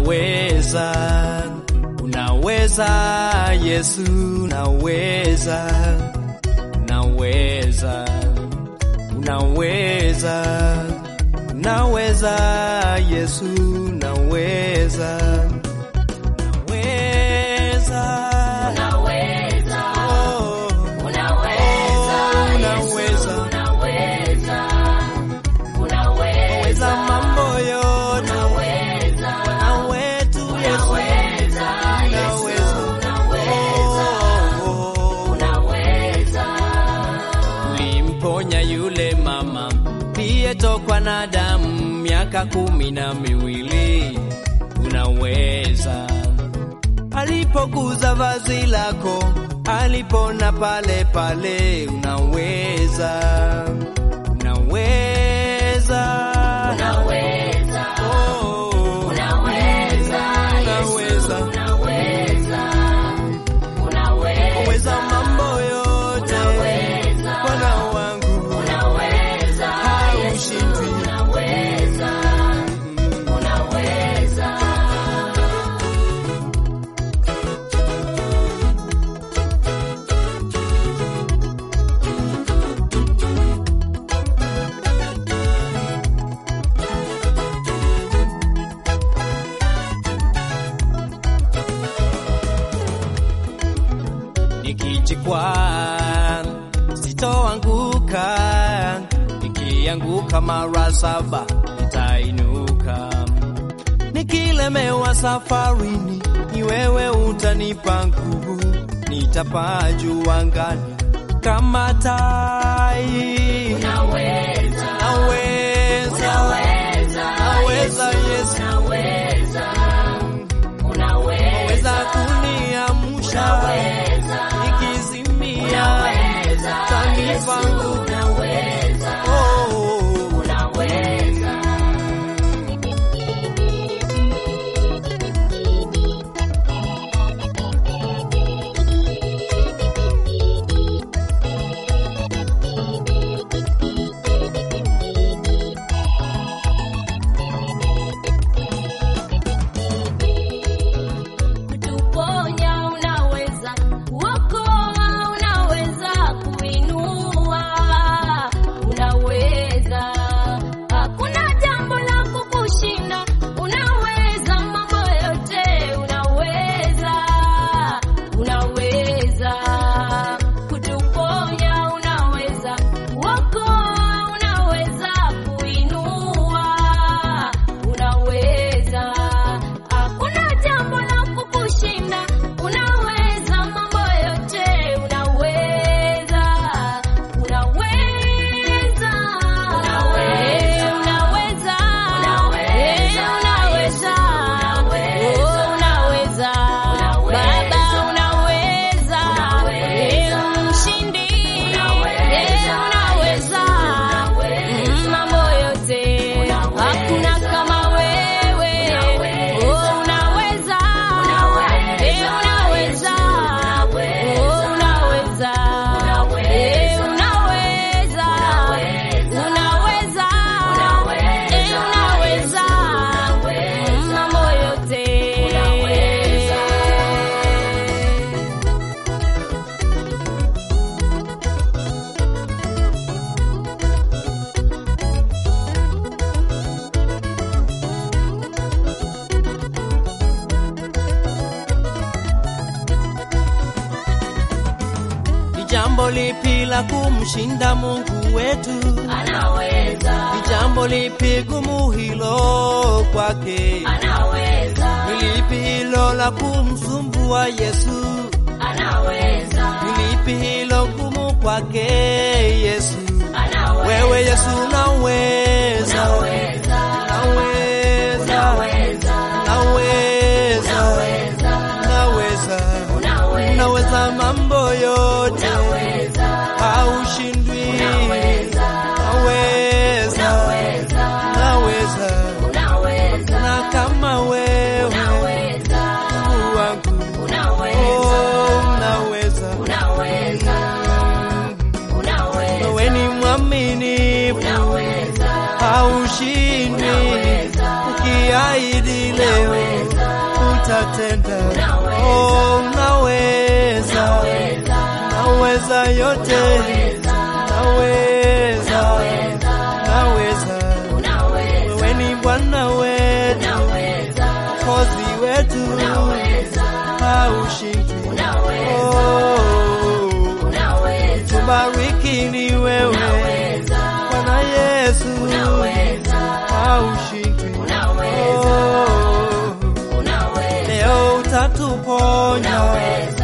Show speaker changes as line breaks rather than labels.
unaweza, unaweza Yesu, unaweza, unaweza, unaweza, unaweza Yesu, unaweza, unaweza,
Unaweza,
oh,
unaweza,
oh,
Yesu,
unaweza,
unaweza, unaweza,
unaweza mambo yote,
unaweza,
Bwana wetu Yesu,
unaweza, Yesu, unaweza,
oh, oh, oh.
unaweza.
Ulimponya yule mama aliyetokwa na damu miaka kumi na miwili. Unaweza. Alipoguza vazi lako alipona pale pale. Unaweza, unaweza,
Unaweza,
Oh,
unaweza, Yesu,
unaweza,
unaweza, unaweza,
unaweza mambo yote,
unaweza,
Bwana wangu
unaweza,
haushindwi.
unaweza, unaweza.
Nikijikwaa sitoanguka, nikianguka mara saba nitainuka. Nikilemewa safarini, ni wewe utanipa nguvu, nitapaa juu angani kama tai.
Unaweza,
Naweza,
unaweza,
naweza Yesu,
unaweza, unaweza,
weza kuniamsha
unaweza,
nikizimia,
unaweza,
tanipa
Yesu,
nguvu.
unaweza,
Oh,
unaweza. Kutuponya unaweza, kuokoa unaweza, kuinua unaweza. Hakuna jambo la kukushinda, unaweza mambo yote, unaweza, unaweza. Kutuponya unaweza, kuokoa unaweza, kuinua unaweza. Hakuna jambo la kukushinda, unaweza mambo yote, unaweza, unaweza, unaweza, unaweza, unaweza, oh, unaweza, Baba unaweza, mshindi, unaweza, mambo yote, hakuna kama wewe, oh, unaweza, eh, unaweza, oh, unaweza, eh, unaweza, unaweza, eh, unaweza, mambo yote.
ni jambo lipi la kumshinda Mungu wetu?
Anaweza,
Ni jambo lipi gumu hilo kwake?
anaweza,
Ni lipi hilo la kumsumbua Yesu?
anaweza,
Ni lipi hilo gumu kwake Yesu?
anaweza,
Wewe Yesu unaweza,
unaweza,
unaweza,
unaweza,
unaweza,
unaweza,
unaweza,
unaweza,
unaweza mambo yote,
unaweza,
haushindwi,
unaweza,
unaweza,
unaweza,
unaweza,
unaweza,
na kama wewe
unaweza,
Mungu wangu,
unaweza,
oh, unaweza,
unaweza, unaweza.
wewe ni utatenda.
Unaweza.
Oh, unaweza,
Unaweza.
unaweza yote, unaweza, unaweza.
Unaweza.
Wewe ni Bwana wetu,
Unaweza.
kozi wetu,
Unaweza.
haushindwi.
Unaweza.
Oh,
Unaweza.
tubariki ni wewe
Unaweza.
Bwana Yesu,
Unaweza.
haushindwi.
Unaweza.
Oh,
Unaweza.
leo utatuponya
Unaweza.